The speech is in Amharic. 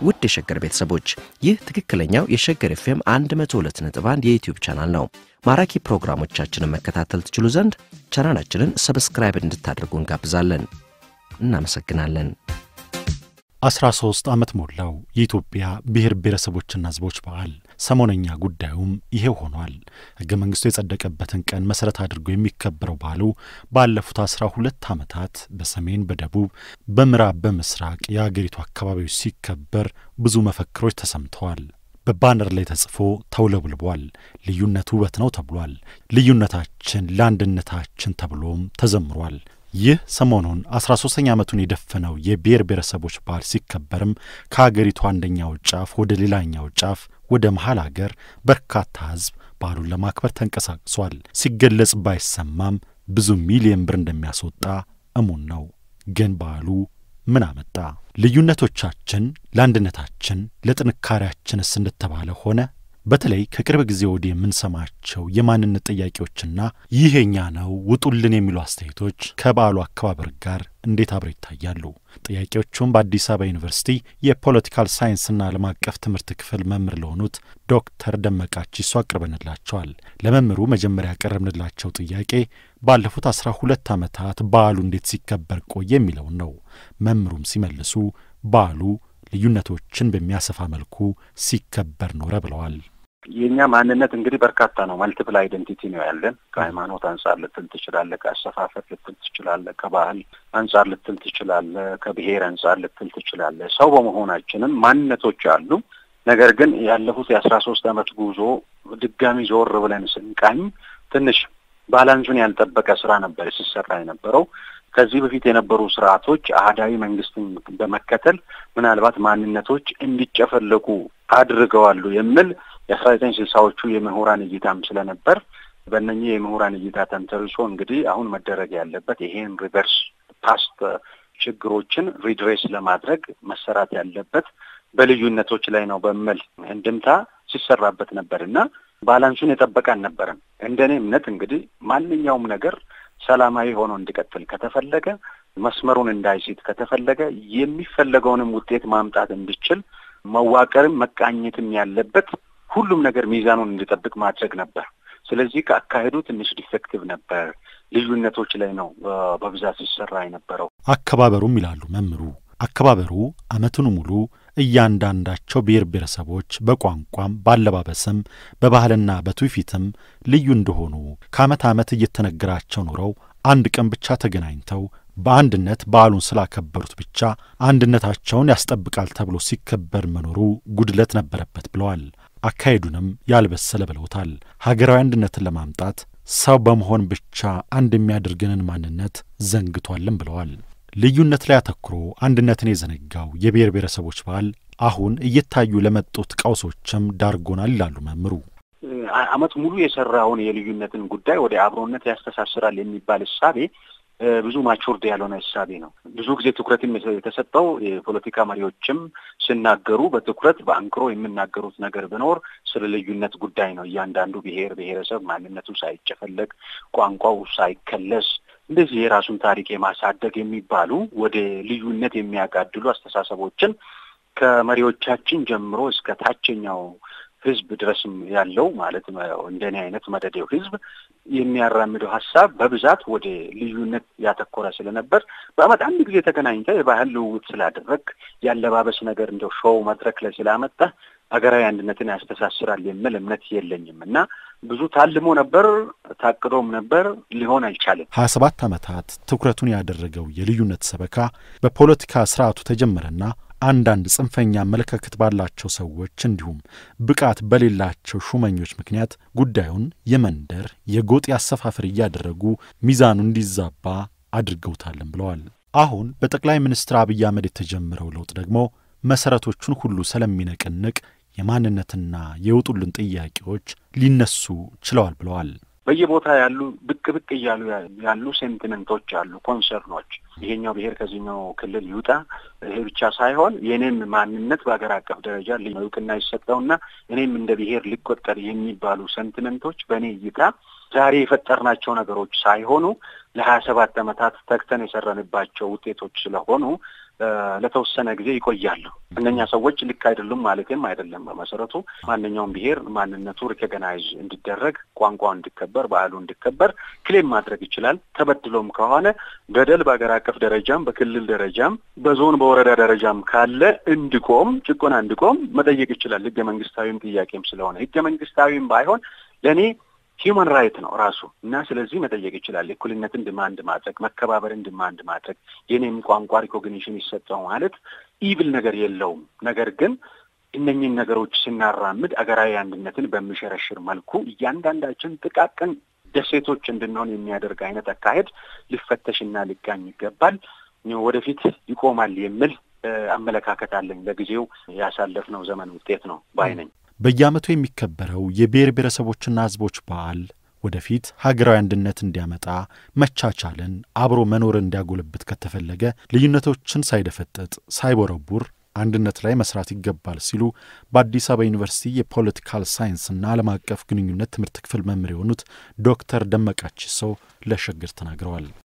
ውድ የሸገር ቤተሰቦች ይህ ትክክለኛው የሸገር ኤፍኤም 102.1 የዩትዩብ ቻናል ነው። ማራኪ ፕሮግራሞቻችንን መከታተል ትችሉ ዘንድ ቻናላችንን ሰብስክራይብ እንድታደርጉ እንጋብዛለን። እናመሰግናለን። 13 ዓመት ሞላው የኢትዮጵያ ብሔር ብሔረሰቦችና ሕዝቦች በዓል። ሰሞነኛ ጉዳዩም ይሄው ሆኗል። ሕገ መንግሥቱ የጸደቀበትን ቀን መሠረት አድርጎ የሚከበረው በዓሉ ባለፉት አስራ ሁለት ዓመታት በሰሜን፣ በደቡብ፣ በምዕራብ፣ በምስራቅ የአገሪቱ አካባቢዎች ሲከበር ብዙ መፈክሮች ተሰምተዋል። በባነር ላይ ተጽፎ ተውለብልቧል። ልዩነት ውበት ነው ተብሏል። ልዩነታችን ለአንድነታችን ተብሎም ተዘምሯል። ይህ ሰሞኑን አስራ ሶስተኛ ዓመቱን የደፈነው የብሔር ብሔረሰቦች በዓል ሲከበርም ከአገሪቱ አንደኛው ጫፍ ወደ ሌላኛው ጫፍ ወደ መሀል አገር በርካታ ሕዝብ በዓሉን ለማክበር ተንቀሳቅሷል። ሲገለጽ ባይሰማም ብዙ ሚሊየን ብር እንደሚያስወጣ እሙን ነው። ግን በዓሉ ምን አመጣ? ልዩነቶቻችን ለአንድነታችን ለጥንካሬያችንስ እንደተባለ ሆነ? በተለይ ከቅርብ ጊዜ ወዲህ የምንሰማቸው የማንነት ጥያቄዎችና ይህ የኛ ነው ውጡልን የሚሉ አስተያየቶች ከበዓሉ አከባበር ጋር እንዴት አብረው ይታያሉ? ጥያቄዎቹም በአዲስ አበባ ዩኒቨርሲቲ የፖለቲካል ሳይንስና ዓለም አቀፍ ትምህርት ክፍል መምህር ለሆኑት ዶክተር ደመቃቺሶ አቅርበንላቸዋል። ለመምህሩ መጀመሪያ ያቀረብንላቸው ጥያቄ ባለፉት አስራ ሁለት ዓመታት በዓሉ እንዴት ሲከበር ቆየ የሚለውን ነው። መምህሩም ሲመልሱ በዓሉ ልዩነቶችን በሚያሰፋ መልኩ ሲከበር ኖረ ብለዋል። የእኛ ማንነት እንግዲህ በርካታ ነው። መልቲፕል አይደንቲቲ ነው ያለን። ከሃይማኖት አንጻር ልትል ትችላለህ፣ ከአሰፋፈር ልትል ትችላለህ፣ ከባህል አንጻር ልትል ትችላለህ፣ ከብሔር አንጻር ልትል ትችላለህ። ሰው በመሆናችንም ማንነቶች አሉ። ነገር ግን ያለፉት የአስራ ሶስት ዓመት ጉዞ ድጋሚ ዞር ብለን ስንቃኝ ትንሽ ባላንሱን ያልጠበቀ ስራ ነበር ሲሰራ የነበረው። ከዚህ በፊት የነበሩ ስርዓቶች አህዳዊ መንግስትን በመከተል ምናልባት ማንነቶች እንዲጨፈለቁ አድርገዋሉ የሚል የአስራ ዘጠኝ ስልሳዎቹ የምሁራን እይታም ስለነበር በእነኚህ የምሁራን እይታ ተንተርሶ እንግዲህ አሁን መደረግ ያለበት ይሄን ሪቨርስ ፓስት ችግሮችን ሪድሬስ ለማድረግ መሰራት ያለበት በልዩነቶች ላይ ነው በሚል እንድምታ ሲሰራበት ነበር እና ባላንሱን የጠበቀ አልነበረም። እንደኔ እምነት እንግዲህ ማንኛውም ነገር ሰላማዊ ሆኖ እንዲቀጥል ከተፈለገ መስመሩን እንዳይሲት ከተፈለገ የሚፈለገውንም ውጤት ማምጣት እንዲችል መዋቀርም መቃኘትም ያለበት ሁሉም ነገር ሚዛኑን እንዲጠብቅ ማድረግ ነበር። ስለዚህ ከአካሄዱ ትንሽ ዲፌክቲቭ ነበር። ልዩነቶች ላይ ነው በብዛት ሲሰራ የነበረው። አከባበሩም ይላሉ መምህሩ አከባበሩ ዓመቱን ሙሉ እያንዳንዳቸው ብሔር ብሔረሰቦች በቋንቋም ባለባበስም በባህልና በትውፊትም ልዩ እንደሆኑ ከዓመት ዓመት እየተነገራቸው ኖረው አንድ ቀን ብቻ ተገናኝተው በአንድነት በዓሉን ስላከበሩት ብቻ አንድነታቸውን ያስጠብቃል ተብሎ ሲከበር መኖሩ ጉድለት ነበረበት ብለዋል። አካሄዱንም ያልበሰለ ብለውታል። ሀገራዊ አንድነትን ለማምጣት ሰው በመሆን ብቻ አንድ የሚያደርገንን ማንነት ዘንግቷልን ብለዋል። ልዩነት ላይ አተኩሮ አንድነትን የዘነጋው የብሔር ብሔረሰቦች በዓል አሁን እየታዩ ለመጡት ቀውሶችም ዳርጎናል ይላሉ መምህሩ። ዓመት ሙሉ የሰራውን የልዩነትን ጉዳይ ወደ አብሮነት ያስተሳስራል የሚባል እሳቤ ብዙ ማቹርድ ያልሆነ እሳቤ ነው። ብዙ ጊዜ ትኩረትም የተሰጠው የፖለቲካ መሪዎችም ሲናገሩ በትኩረት በአንክሮ የሚናገሩት ነገር ቢኖር ስለ ልዩነት ጉዳይ ነው። እያንዳንዱ ብሔር ብሔረሰብ ማንነቱ ሳይጨፈለቅ ቋንቋው ሳይከለስ እንደዚህ የራሱን ታሪክ የማሳደግ የሚባሉ ወደ ልዩነት የሚያጋድሉ አስተሳሰቦችን ከመሪዎቻችን ጀምሮ እስከ ታችኛው ሕዝብ ድረስም ያለው ማለት እንደኔ አይነት መደዴው ሕዝብ የሚያራምደው ሀሳብ በብዛት ወደ ልዩነት ያተኮረ ስለነበር በዓመት አንድ ጊዜ ተገናኝተህ የባህል ልውውጥ ስላደረግ ያለባበስ ነገር እንደው ሾው መድረክ ላይ ስላመጣ ሀገራዊ አንድነትን ያስተሳስራል የሚል እምነት የለኝም እና ብዙ ታልሞ ነበር፣ ታቅዶም ነበር፣ ሊሆን አልቻለም። ሀያ ሰባት ዓመታት ትኩረቱን ያደረገው የልዩነት ሰበካ በፖለቲካ ስርዓቱ ተጀመረና አንዳንድ ጽንፈኛ አመለካከት ባላቸው ሰዎች እንዲሁም ብቃት በሌላቸው ሹመኞች ምክንያት ጉዳዩን የመንደር የጎጥ አሰፋፈር እያደረጉ ሚዛኑ እንዲዛባ አድርገውታልን ብለዋል። አሁን በጠቅላይ ሚኒስትር አብይ አህመድ የተጀመረው ለውጥ ደግሞ መሰረቶቹን ሁሉ ስለሚነቅንቅ የማንነትና የውጡልን ጥያቄዎች ሊነሱ ችለዋል ብለዋል። በየቦታ ያሉ ብቅ ብቅ እያሉ ያሉ ሴንቲመንቶች አሉ፣ ኮንሰርኖች ይሄኛው ብሔር ከዚህኛው ክልል ይውጣ። ይሄ ብቻ ሳይሆን የእኔም ማንነት በሀገር አቀፍ ደረጃ እውቅና ይሰጠውና እኔም እንደ ብሔር ሊቆጠር የሚባሉ ሴንቲመንቶች በእኔ እይታ ዛሬ የፈጠርናቸው ነገሮች ሳይሆኑ ለሀያ ሰባት ዓመታት ተግተን የሰራንባቸው ውጤቶች ስለሆኑ ለተወሰነ ጊዜ ይቆያሉ። እነኛ ሰዎች ልክ አይደሉም ማለትም አይደለም። በመሰረቱ ማንኛውም ብሔር ማንነቱ ሪኮግናይዝ እንዲደረግ፣ ቋንቋው እንዲከበር፣ ባህሉ እንዲከበር ክሌም ማድረግ ይችላል። ተበድሎም ከሆነ በደል በሀገር አቀፍ ደረጃም በክልል ደረጃም በዞን በወረዳ ደረጃም ካለ እንዲቆም ጭቆና እንዲቆም መጠየቅ ይችላል። ህገ መንግስታዊም ጥያቄም ስለሆነ ህገ መንግስታዊም ባይሆን ለእኔ ሂውማን ራይት ነው ራሱ እና ስለዚህ መጠየቅ ይችላል። እኩልነትን ድማንድ ማድረግ፣ መከባበርን ድማንድ ማድረግ፣ የኔም ቋንቋ ሪኮግኒሽን ይሰጠው ማለት ኢቭል ነገር የለውም። ነገር ግን እነኝህን ነገሮች ስናራምድ አገራዊ አንድነትን በሚሸረሽር መልኩ እያንዳንዳችን ጥቃቅን ደሴቶች እንድንሆን የሚያደርግ አይነት አካሄድ ሊፈተሽና ሊቃኝ ይገባል። ወደፊት ይቆማል የሚል አመለካከት አለኝ። ለጊዜው ያሳለፍነው ዘመን ውጤት ነው ባይ ነኝ። በየዓመቱ የሚከበረው የብሔር ብሔረሰቦችና ሕዝቦች በዓል ወደፊት ሀገራዊ አንድነት እንዲያመጣ መቻቻልን፣ አብሮ መኖርን እንዲያጎለብት ከተፈለገ ልዩነቶችን ሳይደፈጥጥ ሳይቦረቡር አንድነት ላይ መስራት ይገባል ሲሉ በአዲስ አበባ ዩኒቨርሲቲ የፖለቲካል ሳይንስና ዓለም አቀፍ ግንኙነት ትምህርት ክፍል መምህር የሆኑት ዶክተር ደመቃች ሰው ለሸገር ተናግረዋል።